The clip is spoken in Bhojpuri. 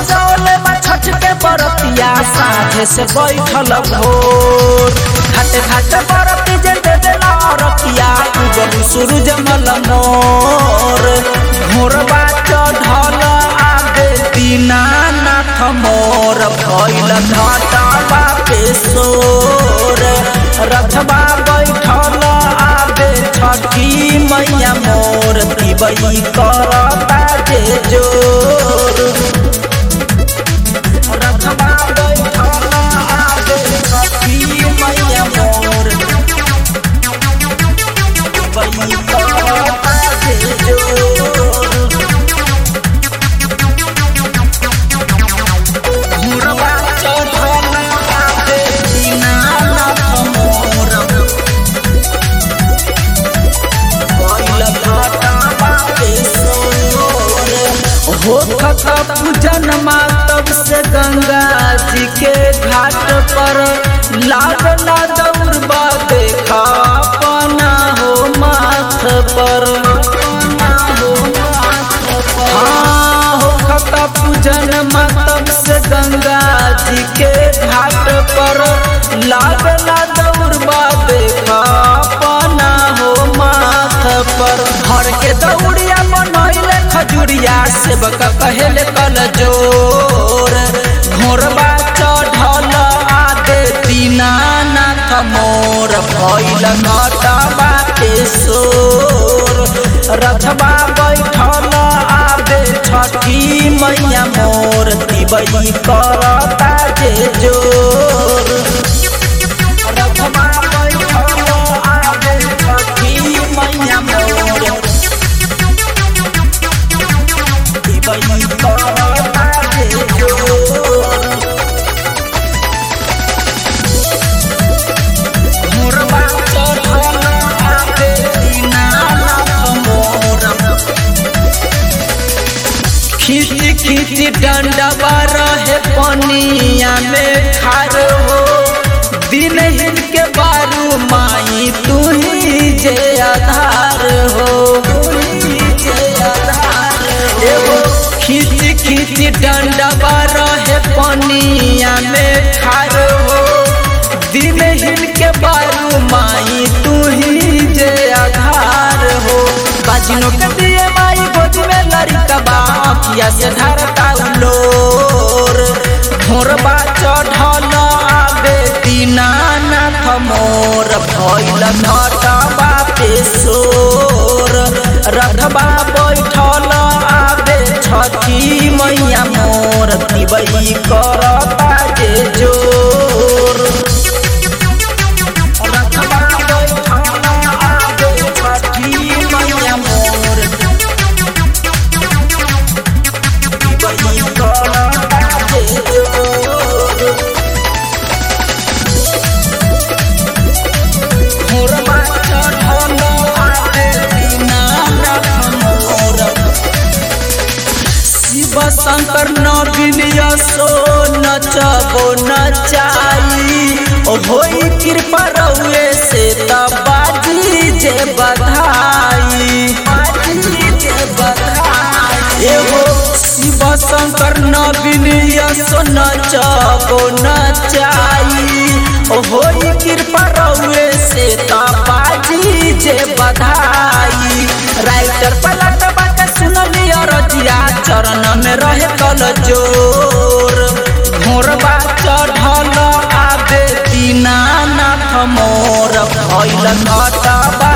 सजौले बा छठ के बरतिया साझे से बैठल भोर घाट घाट बरती जे दे देला रतिया उगम सूरज मल मोर भोरबा चढ़ल आगे दीनानाथ मोर भइल घाटबा पे सोर रथबा बैठल आगे छठी मैया मोर दिबई करता जे जोर रथबा बैठल आगे छठी मैया मोर दिबई करता जे जोर मुरबा चढ़ल आगे दीनानाथ मोर भइल घाटबा पे सोर हो खता पूजन मातब से गंगा जी के घाट पर लागला दौड़बा देखा अपना हो माथ पर हाँ हो खता पूजन मातब से गंगा जी के घाट पर लागला दौड़बा देखा अपना हो माथ पर हर के दौड़िया बनैले खजुरिया सेवक कहेले कल जोर घोरबा चढ़ल आगे दीनानाथ मोर भइल घटबा के सोर रथबा बैठल आगे छठी मैया मोर दिबई करता जे जोर रथबा बैठल आगे छठी मैया मोर दिबई करता जे जोर मोरबा चढ़ल आगे दीनानाथ मोर खींची खींची डंडवा रहे पनिया में खार हो दिन हिन के बारू माई तू ही जे आधार हो एगो खींची खींची डंडवा रहे पनिया में खार हो दिन हिन के बारू माई तू ही जे आधार हो बाजिनो के दिए माई गोद में लड़कबा अखिया से धरता उलोर भोरबा चढ़ल आगे दीनानाथ मोर भइल घटबा पे सोर रथबा बैठल आगे छठी मैया मोर दिबई करता जे जोर रथबा बैठल आगे छठी मैया मोर दिबई करता जे जोर मोरबा चढ़ल आगे दीनानाथ मोर शिव शंकर नवीन यशो नचबो नचाई ओ होई कृपा रउए से त बाजी जे बधाई बाजी जे बधाई एगो शिव शंकर नवीन यशो नचबो नचाई ओ होई कृपा रउए से त बाजी जे बधाई राइटर पलट बात सुनली रजिया चरण में रहे कल जोर भोरबा चढ़ल आगे दीनानाथ मोर भइल घटबा